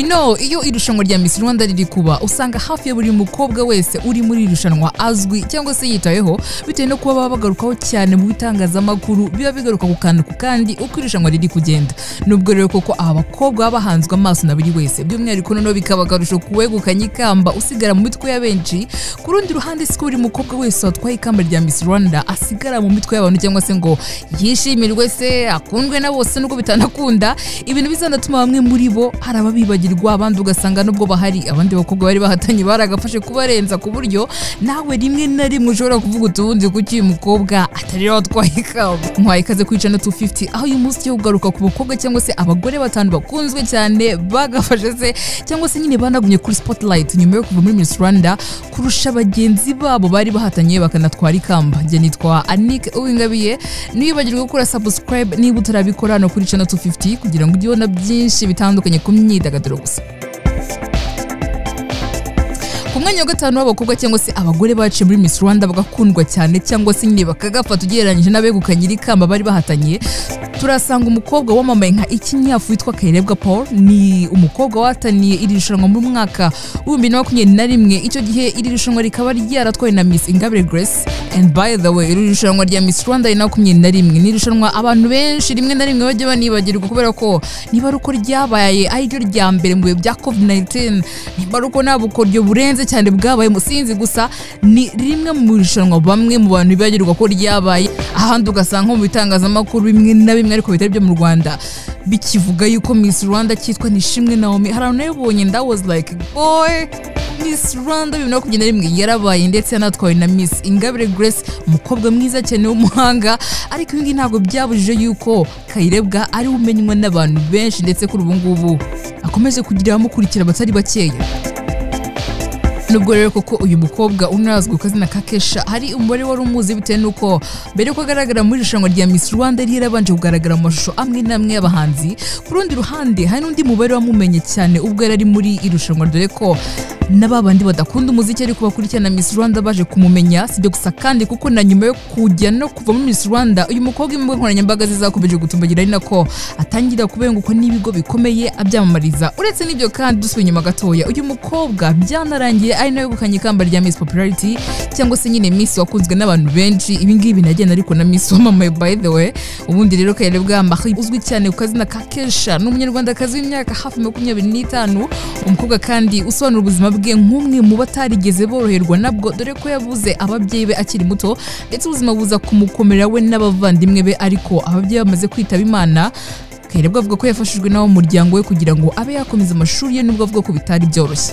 no iyo irushanwa rya Miss Rwanda riri kuba usanga hafi ya buri mukobwa wese uri muri iri rushanwa azwi cyangwa se yitayeho bitewe no kuba baba bagarukaho cyane mu bitangazamakuru biba bigaruka ku kantu ku kandi uko irushanwa riri kugenda nubwo rero koko aba bakobwa baba bahanzwe amaso na buri wese by'umwihariko noneho bikaba akarusho kuwegukanya ikamba usigara mu mitwe ya benshi ku rundi ruhande siko buri mukobwa wese watwaye ikamba rya Miss Rwanda asigara mu mitwe y'abantu cyangwa se ngo yishimirwe se akundwe na bose nubwo bitanakunda ibintu bizanatuma bamwe muri bo hari ababibagirwa abandi ugasanga nubwo bahari abandi bakobwa bari bahatanye baragafashe kubarenza ku buryo nawe rimwe na rimwe ushobora kuvuga utubundi kuki uyu mukobwa atari rero watwaye ikamba muhaye ikaze kuri channel 250 aho uyu munsi ugiye kugaruka ku bakobwa cyangwa se abagore batanu bakunzwe cyane bagafashe se cyangwa se nyine banagumye kuri spotlight nyuma yo kuva muri Miss Rwanda kurusha bagenzi babo bari bahatanye bakanatwara ikamba njye nitwa Anik Uwingabiye niyibagirwe gukora subscribe niba utarabikora hano kuri channel 250 kugira ngo ujye ubona byinshi bitandukanye ku myidagaduro gusa ku mwanya wa gatanu w'abakobwa cyangwa se abagore baciye muri Miss Rwanda bagakundwa cyane cyangwa se nyine bakagafata ugereranyije n'abegukanye iri kamba bari bahatanye turasanga umukobwa wamamaye nka ikinyafu witwa Kayirebwa Paul ni umukobwa wataniye iri rushanwa mu mwaka w'ibihumbi bibiri na makumyabiri na rimwe icyo gihe iri rushanwa rikaba ryaratwawe na Miss Ingabire Grace and by the way iri rushanwa rya Miss Rwanda bibiri na makumyabiri na rimwe ni irushanwa abantu benshi rimwe na rimwe bajya banibagirwa kubera ko niba ari uko ryabaye ari ryo rya mbere mu bihe bya COVID-19 niba ari uko nta bukoryo burenze bukomeye cyane bwabaye musinzi gusa ni rimwe mu irushanwa bamwe mu bantu bibagirwa ko ryabaye ahandi ugasanga nko mu bitangazamakuru bimwe na bimwe ariko bitari byo mu Rwanda bikivuga yuko Miss Rwanda cyitwa Nishimwe Naomi hari abantu nabibonye that was like boy Miss Rwanda bibiri na makumyabiri na rimwe yarabaye ndetse yanatwawe na Miss Ingabire Grace umukobwa mwiza cyane w'umuhanga ariko ibi ngibi ntabwo byabujije yuko Kayirebwa ari we umenywa n'abantu benshi ndetse kuri ubu ngubu akomeje kugira abamukurikira abatari bakeya nubwo rero koko uyu mukobwa unarazwi ku kazina ka Kesha hari umubare wari umuzi bitewe n'uko mbere yuko agaragara muri irushanwa rya Miss Rwanda yari yarabanje kugaragara mu mashusho amwe n'amwe y'abahanzi ku rundi ruhande hari n'undi mubare wamumenye cyane ubwo yari ari muri irushanwa dore ko na babandi badakunda umuziki ariko bakurikirana Miss Rwanda baje kumumenya sibyo gusa kandi kuko na nyuma yo kujya no kuva muri Miss Rwanda uyu mukobwa imbuga nkoranyambaga zizakomeje gutumbagira ari nako atangira kubengukwa n'ibigo bikomeye abyamamariza uretse n'ibyo kandi dusubiye inyuma gatoya uyu mukobwa byanarangiye ari nawe wegukanye ikamba rya Miss Popularity cyangwa se nyine Miss wakunzwe n'abantu benshi ibi ngibi binagenda ariko na Miss wamamaye by the way ubundi rero Kayirebwa Marie uzwi cyane ku kazina ka Kesha ni umunyarwandakazi w'imyaka hafi makumyabiri n'itanu umukobwa kandi usobanura ubuzima bwe nk'umwe mu batarigeze boroherwa nabwo dore ko yabuze ababyeyi be akiri muto ndetse ubuzima buza kumukomera we n'abavandimwe be ariko ababyeyi bamaze kwitaba imana Kayirebwa avuga ko yafashijwe n'abo mu muryango we kugira ngo abe yakomeza amashuri ye nubwo avuga ko bitari byoroshye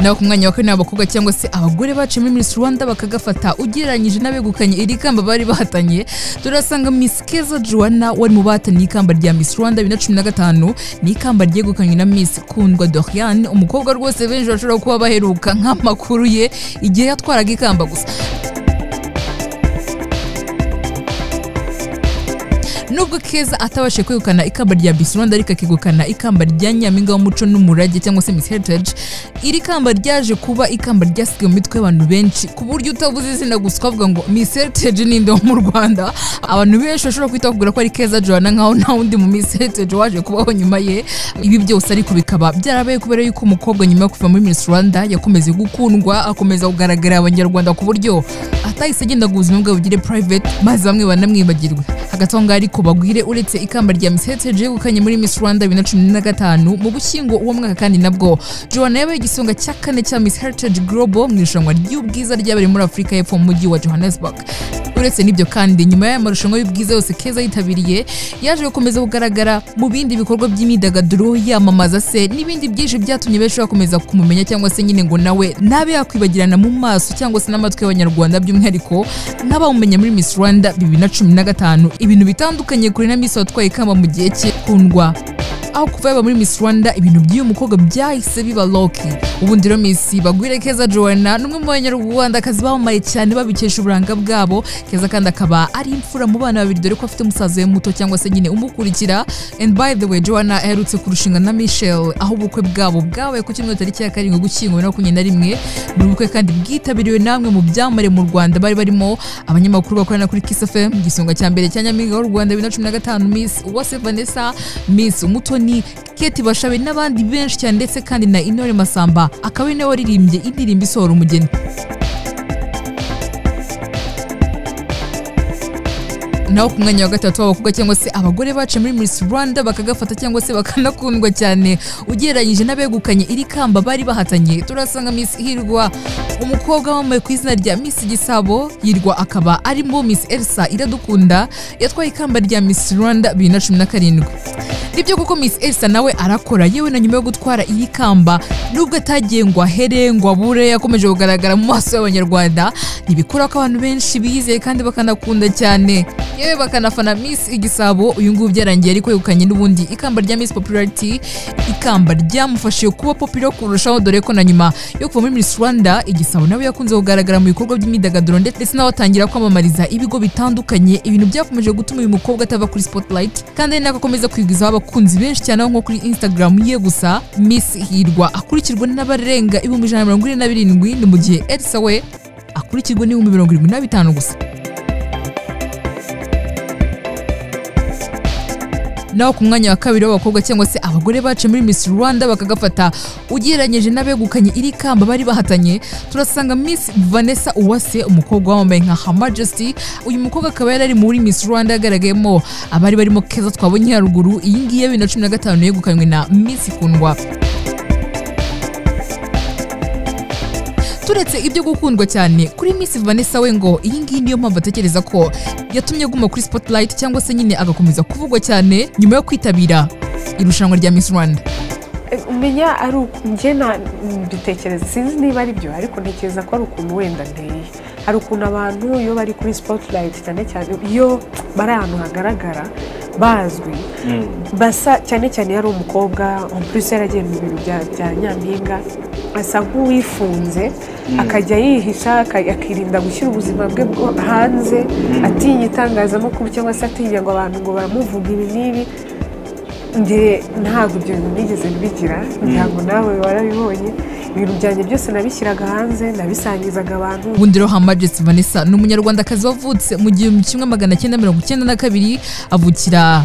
naho ku mwanya wa kane abakobwa cyangwa se abagore baciye muri Miss Rwanda bakagafata ugereranyije n'abegukanye iri kamba bari bahatanye turasanga Miss Keza Joanna wari mu bahatanye ikamba rya Miss Rwanda 2015 ni ikamba ryegukanywe na Miss Kundwa Doriane umukobwa rwose benshi bashobora kuba baheruka nk'amakuru ye igihe yatwaraga ikamba gusa nubwo keza atabashe kwegukana ikamba rya Miss Rwanda ariko akegukana ikamba rya nyampinga w'umuco n'umurage cyangwa se Miss Heritage iri kamba ryaje kuba ikamba ryasigaye mu mitwe y'abantu benshi ku buryo utavuze izina gusa ukavuga ngo Miss Heritage ninde wo mu Rwanda abantu benshi bashobora kwita kugura ko ari keza Joanna nkaho nta wundi mu Miss Heritage waje kubaho nyuma ye ibi byose ariko bikaba byarabaye kubera yuko umukobwa nyuma yo kuva muri Miss Rwanda yakomeze gukundwa akomeza kugaragara abanyarwanda ku buryo atahise agenda ku buzima bwe bugire private maze bamwe banamwibagirwe hagati aho ngaho ariko bagwire uretse ikamba rya Miss Heritage yegukanye muri Miss Rwanda 2015 mu bushyingo uwo mwaka kandi nabwo Joanna yabaye igisonga cya kane cya Miss Heritage Global mu irushanwa ry'ubwiza ryabereye muri Afurika y'Epfo mu mujyi wa Johannesburg uretse n'ibyo kandi nyuma y'aya marushanwa y'ubwiza yose Keza yitabiriye yaje gukomeza kugaragara mu bindi bikorwa by'imyidagaduro yamamaza se n'ibindi byinshi byatumye benshi bakomeza kumumenya cyangwa se nyine ngo nawe nabe yakwibagirana mu maso cyangwa se n'amatwi y'abanyarwanda by'umwihariko n'abamumenya muri Miss Rwanda 2015 ibintu bitandukanye kuri na Miss watwaye ikamba mu gihe cye kundwa aho kuva yaba muri Miss Rwanda ibintu by'uyu mukobwa byahise biba loki ubundi rero Miss Bagwire Keza Joanna ni umwe mu banyarwandakazi bamamaye cyane babikesha uburanga bwabo Keza kandi akaba ari imfura mu bana babiri dore ko afite musaza we muto cyangwa se nyine umukurikira and by the way Joanna aherutse kurushinga na Michelle aho ubukwe bwabo bwabaye ku cyumweru tariki ya karindwi gushyingo bibiri na makumyabiri na rimwe ni ubukwe kandi bwitabiriwe namwe mu byamamare mu Rwanda bari barimo abanyamakuru bakorana kuri Kiss FM igisonga cya mbere cya Nyampinga w'u Rwanda bibiri na cumi na gatanu Miss Uwase Vanessa Miss Umutoni Keti Bashabe n'abandi benshi cyane ndetse kandi na Intore Masamba akaba ari nawe waririmbye indirimbo isohora umugeni naho ku mwanya wa gatatu w'abakobwa cyangwa se abagore baciye muri Miss Rwanda bakagafata cyangwa se bakanakundwa cyane ugereranyije n'abegukanye iri kamba bari bahatanye turasanga Miss Hirwa umukobwa wamamaye ku izina rya Miss Gisabo Hirwa akaba arimo Miss Elsa Iradukunda yatwaye ikamba rya Miss Rwanda bibiri na cumi na karindwi nibyo kuko Miss Elsa nawe arakora yewe na nyuma yo gutwara iri kamba nubwo atagiye ngo ahere ngo abure yakomeje kugaragara mu maso y'abanyarwanda ntibikura ko abantu benshi bizeye kandi bakanakunda cyane yewe bakanafana Miss Igisabo uyu nguyu byarangiye ariko yegukanye n'ubundi ikamba rya Miss Popularity ikamba ryamufashije kuba popular kurushaho dore ko na nyuma yo kuva muri Miss Rwanda Igisabo nawe yakunze kugaragara mu bikorwa by'imyidagaduro ndetse nawe atangira kwamamariza ibigo bitandukanye ibintu byakomeje gutuma uyu mukobwa atava kuri spotlight kandi ari nako akomeza kwigwizaho abakunzi benshi cyane aho nko kuri Instagram ye gusa Miss Hirwa akurikirwa n'abarenga ibihumbi ijana na mirongo ine na birindwi ni mu gihe Elsa we akurikirwa n'ibihumbi mirongo irindwi na bitanu gusa naho ku mwanya wa kabiri w'abakobwa cyangwa se abagore baciye muri Miss Rwanda bakagafata ugereranyije n'abegukanye iri kamba bari bahatanye turasanga Miss Vanessa Uwase umukobwa wambaye nka Her Majesty uyu mukobwa akaba yari ari muri Miss Rwanda yagaragayemo abari barimo Keza twabonye haruguru iyi ngiyi ya bibiri na cumi na gatanu yegukanywe na Miss Kundwa turetse ibyo gukundwa cyane kuri Miss Vanessa we ngo iyi ngiyi niyo mpamvu atekereza ko yatumye aguma kuri Spotlight cyangwa se nyine agakomeza kuvugwa cyane nyuma yo kwitabira irushanwa rya Miss Rwanda umenya ari njye na mbitekereza sinzi niba ari byo ariko ntekereza ko ari ukuntu wenda nteye hari ukuntu abantu iyo bari kuri sipotilayiti cyane cyane iyo bari ahantu hagaragara bazwi basa cyane cyane yari umukobwa purisi yaragiye mu bintu bya nyampinga asa nk'uwifunze akajya yihisha akirinda gushyira ubuzima bwe bwo hanze atinya itangazamakuru cyangwa se atinya ngo abantu ngo baramuvuga ibi n'ibi nge ntabwo ibyo bintu nigeze bigira ntabwo nawe warabibonye ibintu byanjye byose nabishyiraga hanze nabisangizaga abantu ubundi rero Hamajesi Vanessa ni umunyarwandakazi wavutse mu gihumbi kimwe magana cyenda mirongo icyenda na kabiri avukira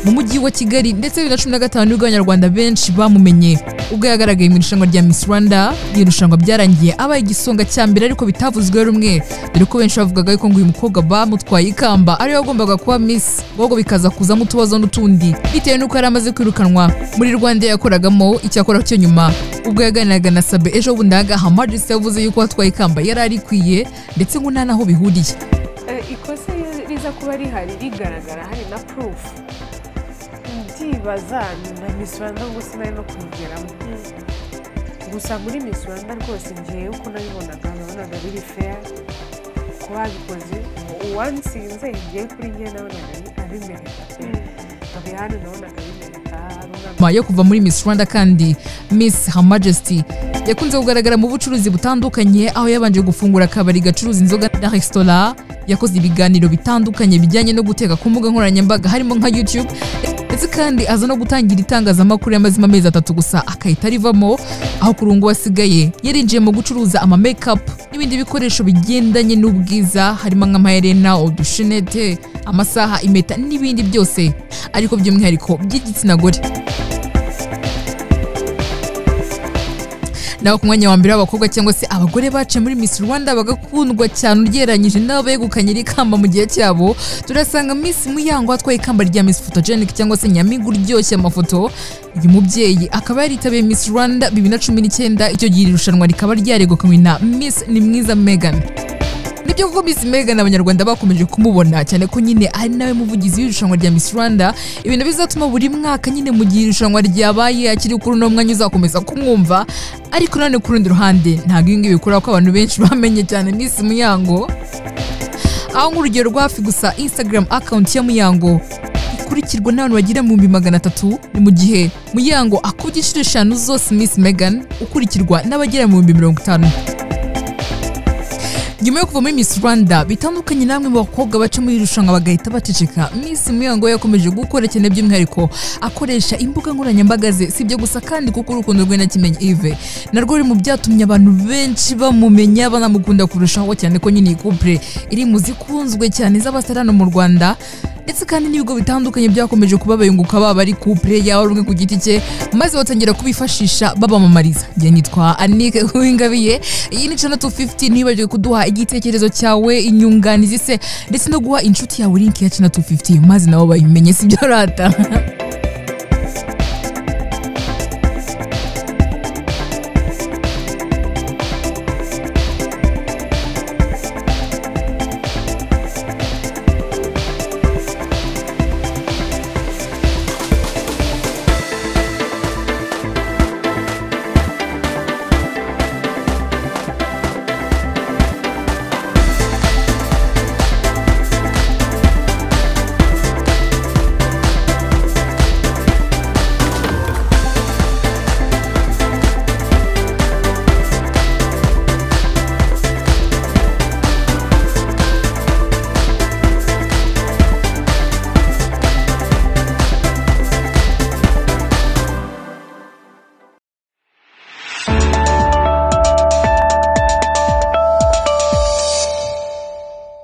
mu mujyi wa kigali ndetse bibiri na cumi na gatanu nibwo abanyarwanda benshi bamumenye ubwo yagaragaye mu irushanwa rya miss rwanda irushanwa byarangiye abaye igisonga cya mbere ariko bitavuzweho rumwe dore ko benshi bavugaga yuko ngo uyu mukobwa bamutwaye ikamba ariwe wagombaga kuba miss ahubwo bikaza kuzamo utubazo n'utundi bitewe n'uko yari amaze kwirukanwa muri rwanda yakoragamo icyakora cyo nyuma ubwo yaganiraga na sabe ejo bundi ahangaha Majesty yavuze yuko atwaye ikamba yari arikwiye ndetse ngo nta naho bihuriye ikosa riza kuba rihari rigaragara hari na purufu ndibaza na Miss Rwanda ngo sinari no kuyigeramo gusa muri Miss Rwanda rwose ngiye uko nabibonaga nabonaga biri feya ku babikoze uwansinze ngiye kuri nge nabonaga abimereka abihani nabonaga abimereka nyuma yo kuva muri Miss Rwanda kandi Miss Her Majesty yakunze kugaragara mu bucuruzi butandukanye aho yabanje gufungura akabari gacuruza inzoga na resitora yakoze ibiganiro bitandukanye bijyanye no guteka ku mbuga nkoranyambaga harimo nka YouTube ndetse kandi aza no gutangira itangazamakuru y'amazima amezi atatu gusa akahita arivamo aho ku rungu wasigaye yarinjiye mu gucuruza ama makeup n'ibindi bikoresho bigendanye n'ubwiza harimo nk'amaherena udushenete amasaha impeta n'ibindi byose ariko by'umwihariko by'igitsina gore naho ku mwanya wa mbere w'abakobwa cyangwa se abagore baciye muri Miss Rwanda bagakundwa cyane ugereranyije nabo begukanye iri kamba mu gihe cyabo turasanga Miss Muyango atwaye ikamba rya Miss Photogenic cyangwa se nyampinga uryoshye amafoto uyu mubyeyi akaba yaritabiye Miss Rwanda bibiri na cumi n'icyenda icyo gihe iri rushanwa rikaba ryaregukanywe na Miss Nimwiza Megan nibyo kuko Miss Megan abanyarwanda bakomeje kumubona cyane ko nyine ari nawe muvugizi w'irushanwa rya Miss Rwanda ibintu bizatuma buri mwaka nyine mu gihe irushanwa ryabaye akiri kuri uno mwanya uzakomeza kumwumva ariko none ku rundi ruhande ntabwo ibi ngibi bikora ko abantu benshi bamenye cyane Miss Muyango aho nk'urugero rwa hafi gusa Instagram account ya Muyango akurikirwa n'abantu bagera mu bihumbi magana atatu ni mu gihe muyango akubye inshuro eshanu zose miss megan ukurikirwa n'abagera mu bihumbi mirongo itanu nyuma yo kuva muri Miss Rwanda bitandukanye namwe mu bakobwa baca muri iri rushanwa bagahita baceceka Miss Muyango we yakomeje gukora cyane by'umwihariko akoresha imbuga nkoranyambaga ze si ibyo gusa kandi kuko urukundo rwe na Kimenyi Yves narwo ruri mu byatumye abantu benshi bamumenya banamukunda kurushaho cyane ko nyine iyi couple iri mu zikunzwe cyane z'abasarano mu Rwanda ndetse kandi n'ibigo bitandukanye byakomeje kuba bayunguka baba ari couple yaba rumwe ku giti cye maze batangira kubifashisha babamamariza njye nitwa Anike Uwingabiye iyi ni channel 250 ntibagirwe kuduha igitekerezo cyawe inyunganizi se ndetse no guha inshuti yawe link ya channel 250 maze nabo bayimenye si byo rata